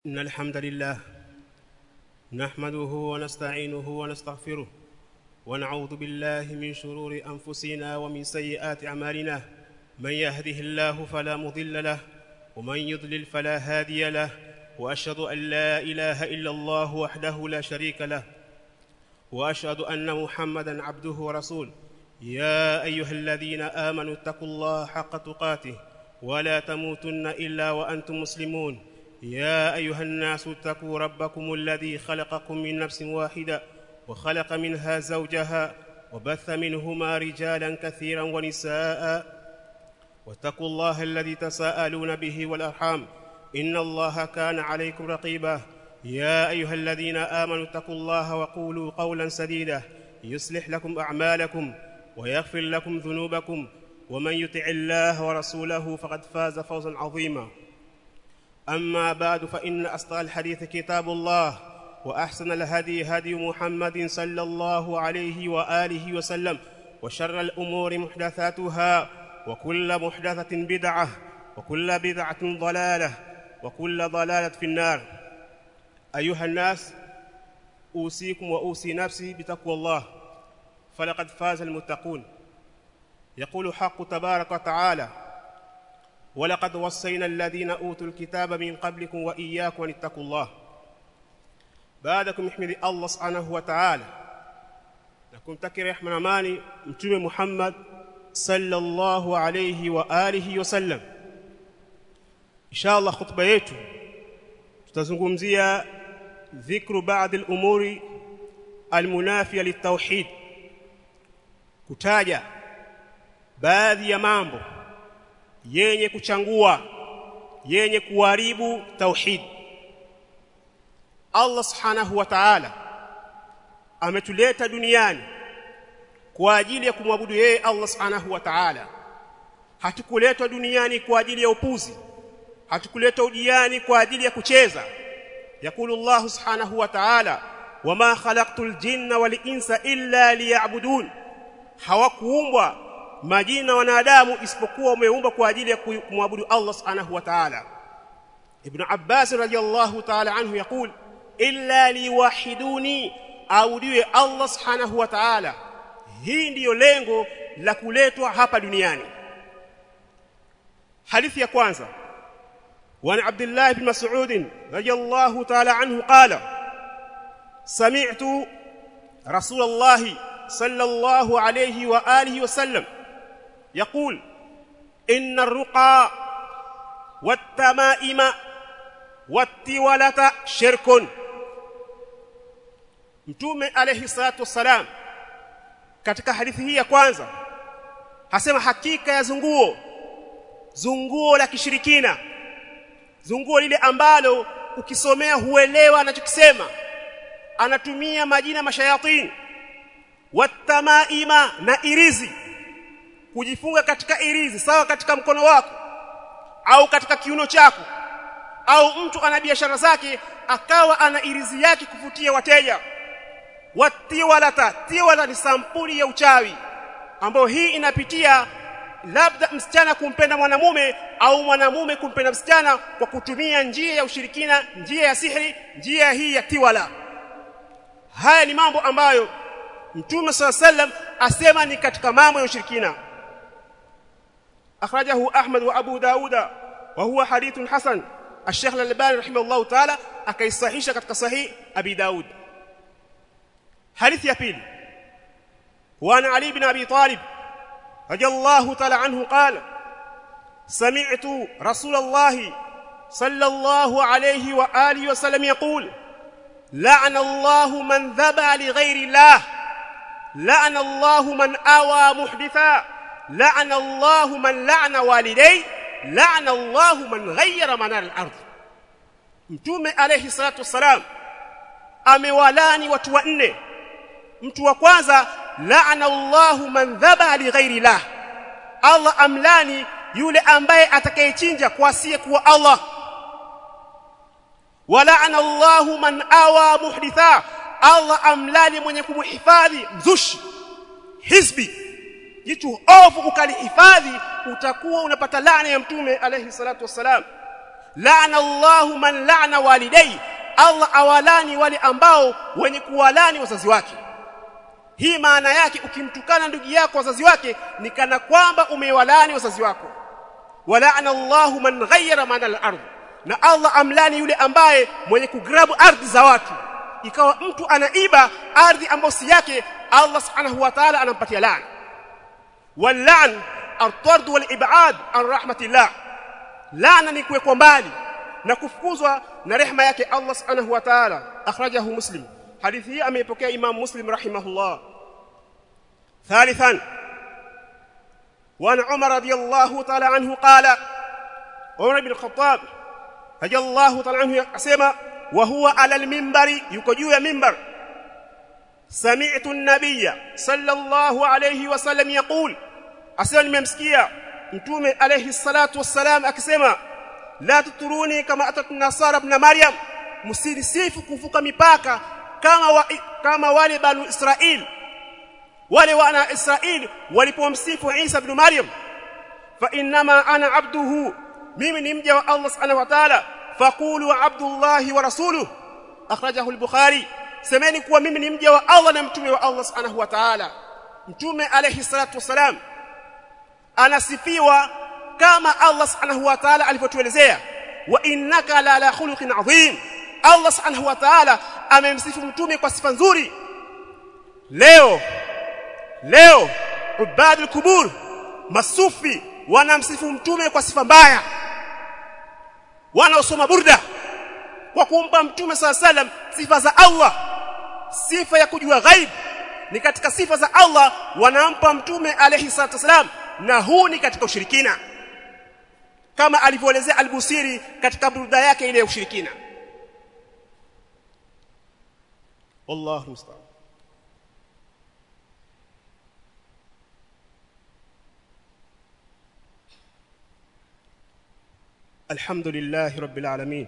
إن الحمد لله نحمده ونستعينه ونستغفره ونعوذ بالله من شرور أنفسنا ومن سيئات أعمالنا من يهده الله فلا مضل له ومن يضلل فلا هادي له وأشهد أن لا إله إلا الله وحده لا شريك له وأشهد أن محمدا عبده ورسوله يا أيها الذين آمنوا اتقوا الله حق تقاته ولا تموتن إلا وأنتم مسلمون يا أيها الناس اتقوا ربكم الذي خلقكم من نفس واحدة وخلق منها زوجها وبث منهما رجالا كثيرا ونساء واتقوا الله الذي تساءلون به والأرحام إن الله كان عليكم رقيبا يا أيها الذين آمنوا اتقوا الله وقولوا قولا سديدا يصلح لكم أعمالكم ويغفر لكم ذنوبكم ومن يطع الله ورسوله فقد فاز فوزا عظيما أما بعد فإن أصدق الحديث كتاب الله وأحسن الهدي هدي محمد صلى الله عليه وآله وسلم وشر الأمور محدثاتها وكل محدثة بدعة وكل بدعة ضلالة وكل ضلالة في النار أيها الناس أوصيكم وأوصي نفسي بتقوى الله فلقد فاز المتقون يقول حق تبارك وتعالى ولقد وصينا الذين أوتوا الكتاب من قبلكم وإياكم أن اتقوا الله بعدكم احمد الله سبحانه وتعالى نكم تكي رحمة amani mtume Muhammad sallallahu alayhi wa alihi wasallam inshallah khutba yetu tutazungumzia dhikru baadhi al-umuri al-munafiya lit-tauhid kutaja baadhi ya mambo yenye kuchangua yenye kuharibu tauhid Allah subhanahu wa ta'ala ametuleta duniani kwa ajili ya kumwabudu yeye Allah subhanahu wa ta'ala hatukuletwa duniani kwa ajili ya upuzi hatukuletwa duniani kwa ajili ya kucheza yakulu Allah subhanahu wa ta'ala wama khalaqtul jinna wal insa illa liya'budun hawakuumbwa majini na wanadamu isipokuwa umeumba kwa ajili ya kumwabudu Allah subhanahu wa ta'ala Ibn Abbas radiyallahu ta'ala anhu yakul illa liwahiduni audiwe Allah subhanahu wa ta'ala hii ndiyo lengo la kuletwa hapa duniani hadithi ya kwanza وعن عبد الله بن مسعود رضي الله تعالى عنه قال سمعت رسول الله صلى الله عليه واله وسلم يقول إن الرقى والتمائم والتولة شرك mtume alayhi salatu wassalam katika hadithi hii ya kwanza hasema hakika ya zunguo zunguo la kishirikina zunguo lile ambalo ukisomea huelewa anachokisema anatumia majina mashayatini watamaima na irizi kujifunga katika irizi sawa katika mkono wako au katika kiuno chako au mtu ana biashara zake akawa ana irizi yake kuvutia wateja watiwalata tiwala ni sampuli ya uchawi ambayo hii inapitia labda msichana kumpenda mwanamume au mwanamume kumpenda msichana kwa kutumia njia ya ushirikina njia ya sihiri njia hii ya tiwala haya ni mambo ambayo mtume swalla sallam asema ni katika mambo ya ushirikina akhrajahu ahmad wa abu dauda wa huwa hadithun hasan الشيخ الألباني رحمه الله تعالى akaisahisha katika sahih abi daud حديث ya pili وعن علي بن ابي طالب رضي الله تعالى عنه قال سمعت رسول الله صلى الله عليه واله وسلم يقول لعن الله من ذبح لغير الله لعن الله من اوى محدثا لعن الله من لعن والديه لعن الله من غير منار الارض mtume alayhi salatu wasalam amewalani watu wanne mtu wa kwanza la'ana Allahu man dhaba li ghairi Allah Allah amlani yule ambaye atakayechinja kwa asiye kuwa Allah wala'ana Allahu man awa muhditha Allah amlani mwenye kumhifadhi mzushi hizbi jitu ovu ukalihifadhi utakuwa unapata laana ya mtume alayhi salatu wassalam la'ana Allahu man la'ana walidai Allah awalani wale ambao wenye kuwalani wazazi wake hii maana yake ukimtukana ndugu yako wazazi wake ni kana kwamba umewalani wazazi wako wala'ana Allahu man ghayyara mana al-ardh na Allah amlani yule ambaye mwenye kugrabu ardhi za watu ikawa mtu anaiba ardhi ambayo si yake Allah subhanahu wa ta'ala anampatia laana wal-la'n at-tard wal-ib'ad an rahmatillah laana ni kuwekwa mbali na kufukuzwa na rehema yake Allah subhanahu wa ta'ala akhrajahu muslim hadithi hii ameipokea imam muslim rahimahullah ثالثا وعن عمر رضي الله تعالى عنه قال عمر بن الخطاب رضي الله تعالى عنه اسمع وهو على المنبر yuko juu ya mimbar سمعت النبي صلى الله عليه وسلم يقول asema nimemsikia mtume alayhi salatu wassalam akisema la tuturuni kama atat nasara ibn maryam msirisifu kuvuka mipaka kama wa, kama wale banu israil wale wana israil walipomsifu Isa ibn Maryam fa inma ana abduhu mimi ni mja wa Allah subhanahu wa ta'ala faqulu abdullah wa rasuluhu akhrajahu al-bukhari semeni kuwa mimi ni mja wa Allah na mtume wa Allah subhanahu wa ta'ala mtume alayhi salatu wasalam anasifiwa kama Allah subhanahu wa ta'ala alivyotuelezea wa innaka la la khuluqin adhim Allah subhanahu wa ta'ala amemsifu mtume kwa sifa nzuri leo leo ubadul kubur masufi wanamsifu mtume kwa sifa mbaya wanaosoma burda kwa kumpa mtume sala salam sifa za Allah sifa ya kujua ghaib ni katika sifa za Allah wanampa mtume alayhi salatu wasalam na huu ni katika ushirikina kama alivyoelezea al-Busiri katika burda yake ile ya ushirikina wallahu musta'an الحمد لله رب العالمين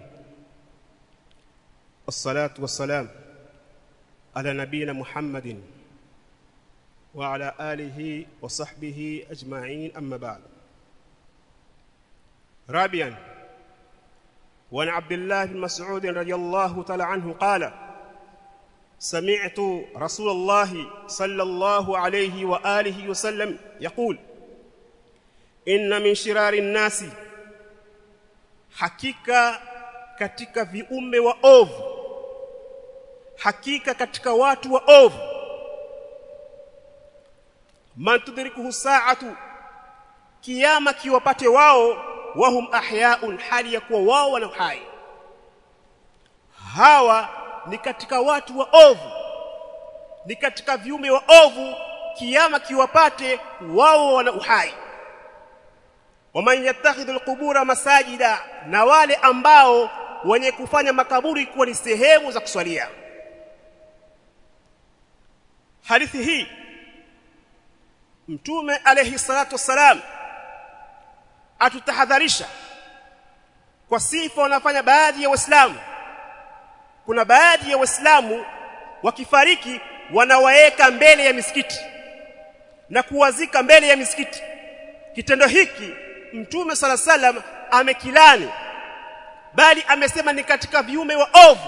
والصلاة والسلام على نبينا محمد وعلى آله وصحبه أجمعين أما بعد رابعا وعن عبد الله بن مسعود رضي الله تعالى عنه قال سمعت رسول الله صلى الله عليه وآله وسلم يقول إن من شرار الناس hakika katika viumbe wa ovu hakika katika watu wa ovu man tudrikuhu sa'atu kiyama kiwapate wao wahum ahyaun hali ya kuwa wao wana uhai hawa ni katika watu wa ovu ni katika viumbe wa ovu kiyama kiwapate wao wana uhai waman yattakhidhu alqubura masajida na wale ambao wenye kufanya makaburi kuwa ni sehemu za kuswalia hadithi hii mtume alayhi salatu wassalam atutahadharisha kwa sifa wanafanya baadhi ya waislamu kuna baadhi ya waislamu wakifariki wanawaeka mbele ya misikiti na kuwazika mbele ya misikiti kitendo hiki mtume sala salam amekilani bali amesema ni katika viume wa ovu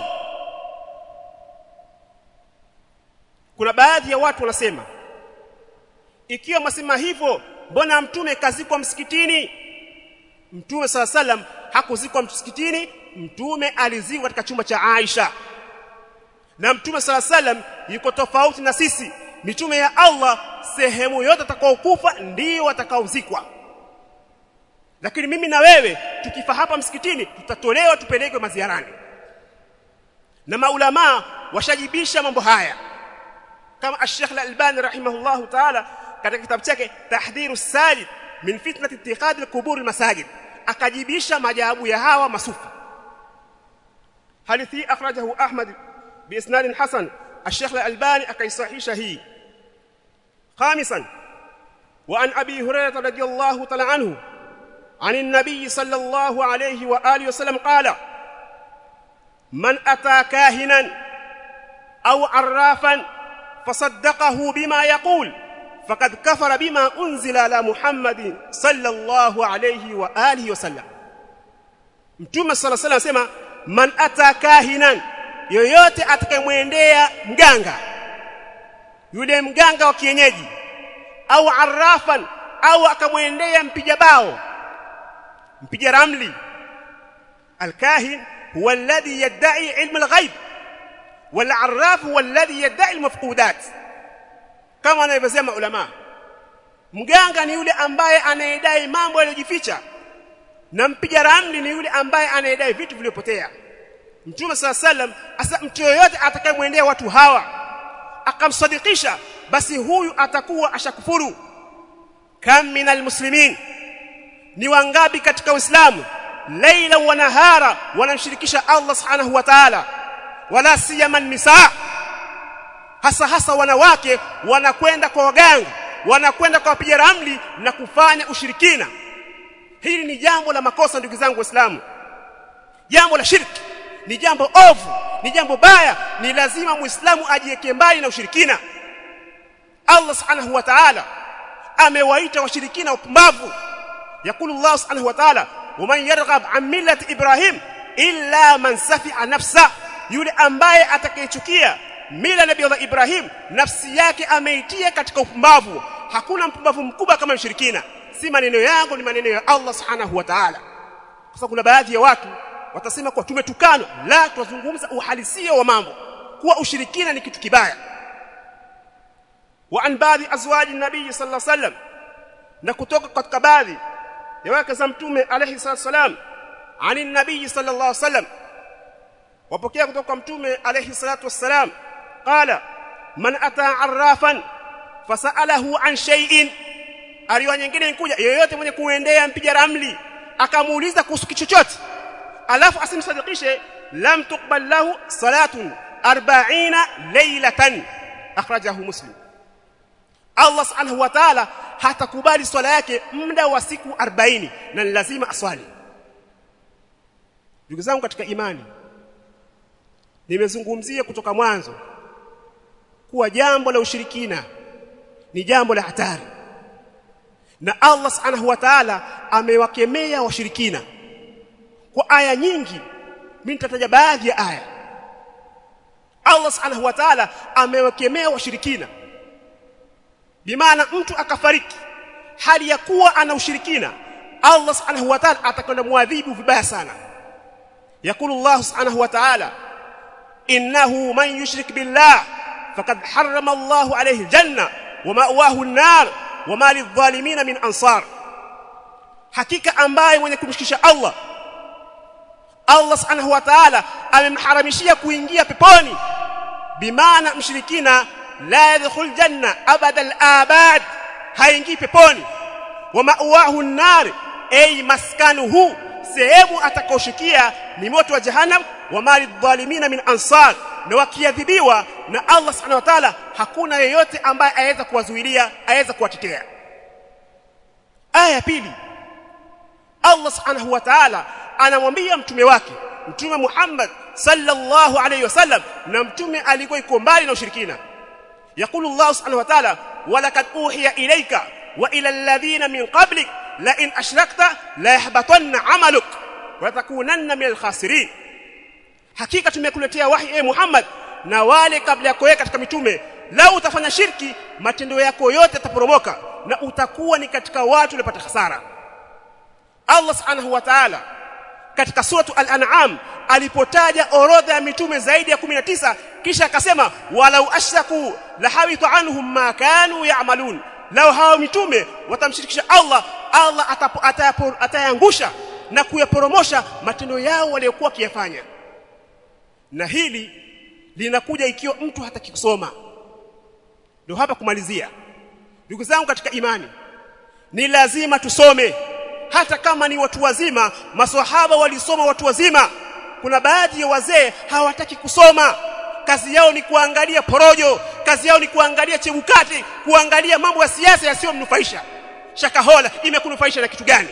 kuna baadhi ya watu wanasema ikiwa mwasema hivyo mbona mtume kazikwa msikitini mtume sala salam hakuzikwa msikitini mtume alizikwa katika chumba cha Aisha na mtume sala salam yuko tofauti na sisi mitume ya Allah sehemu yote atakaokufa ndio watakaozikwa lakini mimi na wewe tukifa hapa msikitini tutatolewa tupelekwe maziarani na maulama washajibisha mambo haya kama Sheikh Al-Albani rahimahullahu ta'ala katika kitabu chake Tahdhiru Sajid min fitnati ittikhadhi al-qubur al-masajid akajibisha majawabu ya hawa masufi hadithi akhrajahu Ahmad biisnad hasan الشيخ الألباني أكيصحيش هي خامسا وعن أبي هريرة رضي الله تعالى عنه عن النبي صلى الله عليه وآله وسلم قال من أتى كاهنا أو عرافا فصدقه بما يقول فقد كفر بما أنزل على محمد صلى الله عليه وآله وسلم mtume sala sala anasema man atakahinan yoyote atakayemwendea mganga yule mganga wa kienyeji au arrafan au akamwendea mpiga bao mpiga ramli alkahin huwa alladhi yad'i ilm alghaib wal arraf huwa alladhi yad'i almafqudat kama wanavyosema ulama mganga ni yule ambaye anayedai mambo yaliyojificha na mpiga ramli ni yule ambaye anayedai vitu vilivyopotea mtume sala sallam asa mtu yoyote atakayemwendea watu hawa akamsadikisha basi huyu atakuwa ashakufuru kam minal muslimin ni wangapi katika uislamu laila wa nahara wanamshirikisha Allah subhanahu wa ta'ala wala siyama nisa hasa hasa wanawake wanakwenda kwa waganga wanakwenda kwa wapiga ramli na kufanya ushirikina hili ni jambo la makosa ndugu zangu waislamu jambo la shirki ni jambo ovu ni jambo baya ni lazima muislamu ajiweke mbali na ushirikina Allah subhanahu wa ta'ala amewaita washirikina upumbavu yakulu Allah subhanahu wa ta'ala waman yarghab an millati ibrahim illa man safi'a nafsa yule ambaye atakayechukia mila nabii Allah Ibrahim nafsi yake ameitia katika upumbavu hakuna mpumbavu mkubwa kama mshirikina si maneno yangu ni maneno ya Allah subhanahu wa ta'ala kwa sababu kuna baadhi ya watu watasema kuwa tumetukanwa la tunazungumza uhalisia wa mambo kuwa ushirikina ni kitu kibaya wa an baadhi azwaji nabii sallallahu alaihi wasallam na kutoka katika baadhi ya wake za mtume alayhi salam ani nabii sallallahu alaihi wasallam wapokea kutoka mtume alayhi salatu wassalam qala man ata arrafan fasalahu an shay'in aliwa nyingine inkuja yeyote mwenye kuendea mpiga ramli akamuuliza kuhusu chochote alafu asimsadikishe lam tuqbal lahu salatun 40 laylatan akhrajahu muslim Allah subhanahu wa ta'ala hatakubali swala yake muda wa siku 40 na ni lazima aswali ndugu zangu katika imani nimezungumzia kutoka mwanzo kuwa jambo la ushirikina ni jambo la hatari na Allah subhanahu wa ta'ala amewakemea washirikina kwa aya nyingi mimi nitataja baadhi ya aya Allah subhanahu wa ta'ala amewakemea washirikina bimaana mtu akafariki hali ya kuwa ana ushirikina Allah subhanahu wa ta'ala atakwenda muadhibu vibaya sana yakulu Allah subhanahu wa ta'ala innahu man yushrik billah faqad harrama Allah alayhi aljanna wa ma'wahu an-nar wa ma lidh-dhalimin min ansar hakika ambaye mwenye kumshikisha Allah Allah subhanahu wa ta'ala amemharamishia kuingia peponi bimaana mshirikina la yadkhul janna abada al-abad haingii peponi wa ma'wahu an-nar ay maskanuhu sehemu atakaoshikia ni moto wa jahannam wa mali dhalimina min ansar na wakiadhibiwa na Allah subhanahu wa ta'ala hakuna yeyote ambaye aweza kuwazuilia aweza kuwatetea aya pili Allah subhanahu wa ta'ala anamwambia mtume wake mtume Muhammad sallallahu alayhi wasallam na mtume alikuwa iko mbali na ushirikina يقول الله سبحانه وتعالى ولقد اوحي اليك والى الذين من قبلك لئن اشركت لا يحبطن عملك وتكونن من الخاسرين hakika tumekuletea wahi e Muhammad na wale kabla yako katika mitume lau utafanya shirki matendo yako yote yataporomoka na utakuwa ni katika watu waliopata hasara Allah subhanahu wa ta'ala katika suratu al-an'am alipotaja orodha ya mitume zaidi ya 19 kisha akasema walau ashraku lahawitu anhum ma kanu ya'malun lao hao mitume watamshirikisha Allah Allah atayangusha na kuyaporomosha matendo yao waliokuwa kiyafanya na hili linakuja ikiwa mtu hataki kusoma ndio hapa kumalizia ndugu zangu katika imani ni lazima tusome hata kama ni watu wazima maswahaba walisoma watu wazima kuna baadhi ya wazee hawataki kusoma kazi yao ni kuangalia porojo kazi yao ni kuangalia chebukati kuangalia mambo ya siasa yasiyomnufaisha shakahola imekunufaisha na kitu gani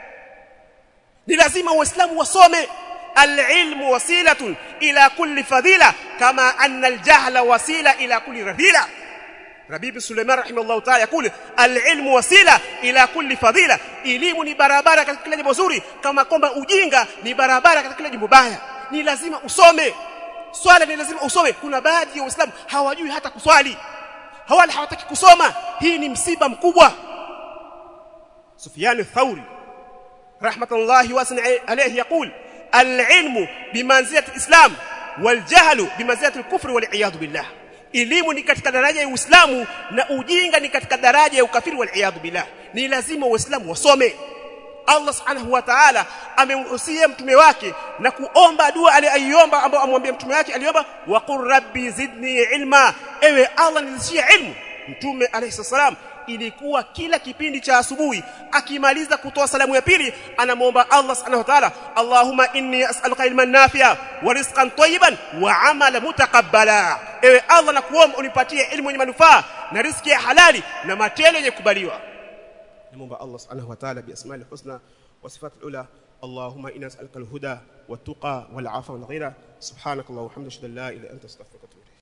ni lazima waislamu wasome العلم وسيله الى كل فضيله كما ان الجهل وسيله الى كل رذيله Rabib Suleiman rahimahullah ta'ala yakul al-ilmu wasila ila kulli fadila elimu ni barabara katika kila jambo zuri kama kwamba ujinga ni barabara katika kila jambo baya ni lazima usome swala ni lazima usome kuna baadhi ya waislamu hawajui hata kuswali hawala hawataki kusoma hii ni msiba mkubwa Sufyan al-Thawri rahmatullahi wasan alayhi yaqul al-ilmu bimanzilati al-islam wal-jahlu bimanzilati al-kufr wal-iyad billah elimu ni katika daraja ya Uislamu na ujinga ni katika daraja ya ukafiri wal-iyad billah ni lazima waislamu wasome Allah subhanahu wa ta'ala amemhusia mtume wake na kuomba dua aliyoiomba ambao amwambia mtume wake aliomba wa qur rabbi zidni ilma ewe Allah nizishie ilmu mtume alayhi salam ilikuwa kila kipindi cha asubuhi akimaliza kutoa salamu ya pili anamwomba Allah subhanahu wa ta'ala Allahumma inni as'aluka ilman nafi'a wa rizqan tayyiban wa 'amala mutaqabbala ewe Allah nakuomba unipatie ilmu yenye manufaa na riziki ya halali na matendo yenye kubaliwa نمومب الله سبحانه وتعالى بأسماء الحسنى وصفات الأولى اللهم إنا نسألك الهدى والتقى والعفو والغنى سبحانك اللهم وبحمدك أشهد أن لا إله إلا أنت أستغفرك